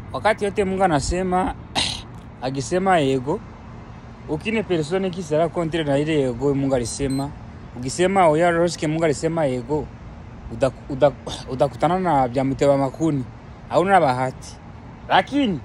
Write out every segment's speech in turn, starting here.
wakati yote Mungu anasema akisema yego, ukine persone kisera kontre na ile yego Mungu alisema, ukisema oya roshike Mungu alisema yego, utakutana uda, uda na vya mteba makuni, hauna bahati. Lakini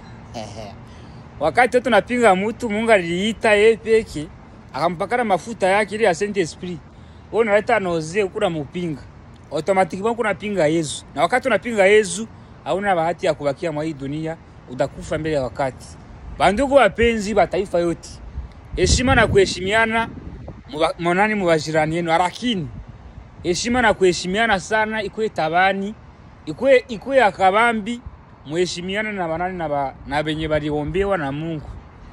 wakati tunapinga mtu, Mungu aliita yeye peke akampakana mafuta yake ile ya Saint Esprit, wewe unaleta noze ukuna mupinga automatiquement kuna pinga Yesu, na wakati unapinga Yesu hauna bahati ya kubakia mwa hii dunia, utakufa mbele ya wakati. Bandugu wapenzi ba taifa yote, heshima na kuheshimiana monani mubajirani yenu, lakini heshima na kuheshimiana sana ikuwe tabani, ikuwe ikuwe akabambi, muheshimiana na banani na ba, na benye baliombewa na Mungu.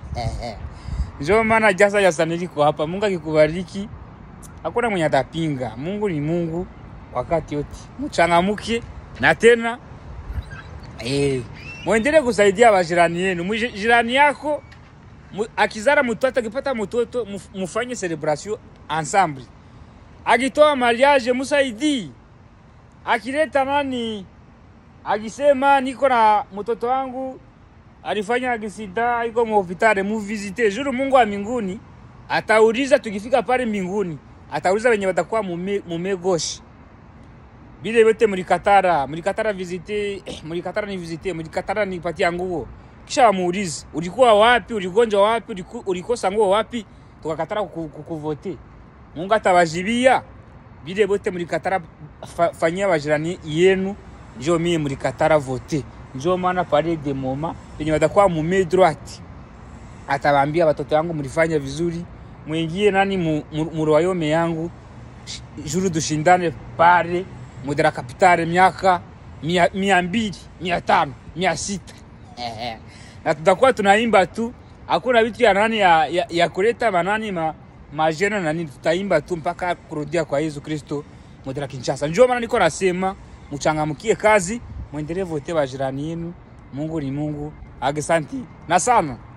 Ndio maana jasa jasa niliko hapa. Mungu akikubariki hakuna mwenye atapinga. Mungu ni Mungu wakati yote, mchangamuke na tena eh, muendelee kusaidia bajirani yenu. Jirani yako mu, akizara mtoto akipata mtoto mufanye celebration ensemble. Akitoa mariage musaidii. Akileta nani, akisema niko na mtoto wangu alifanya akisida iko muhospitali, muvisite juru. Mungu wa mbinguni atauliza, tukifika pale mbinguni atauliza wenye watakuwa mume, mume goshi bile yote mlikatara, mlikatara visite, mlikatara ni visite, mlikatara nipatia nguo. Kisha wamuulize ulikuwa wapi, uligonjwa wapi, uliku, ulikosa nguo wapi, tukakatara kukuvote. Mungu atawajibia bile bote mlikatara fa, fanyia wajirani yenu, njo mie mlikatara vote. Njo maana pale de moma penye watakuwa mume droite, atawaambia watoto wangu mlifanya vizuri, mwingie nani mu, mu, mu royaume yangu, juru dushindane pale mudera kapitale miaka mia, mia mbili mia tano mia sita na tutakuwa tunaimba tu, hakuna vitu ya nani ya, ya, ya kuleta manani ma, majena na nini, tutaimba tu mpaka kurudia kwa Yesu Kristo mudera Kinshasa. Njoo maana niko nasema mchangamkie kazi, mwendelee vote bajirani yenu. Mungu ni Mungu. Asante na sana.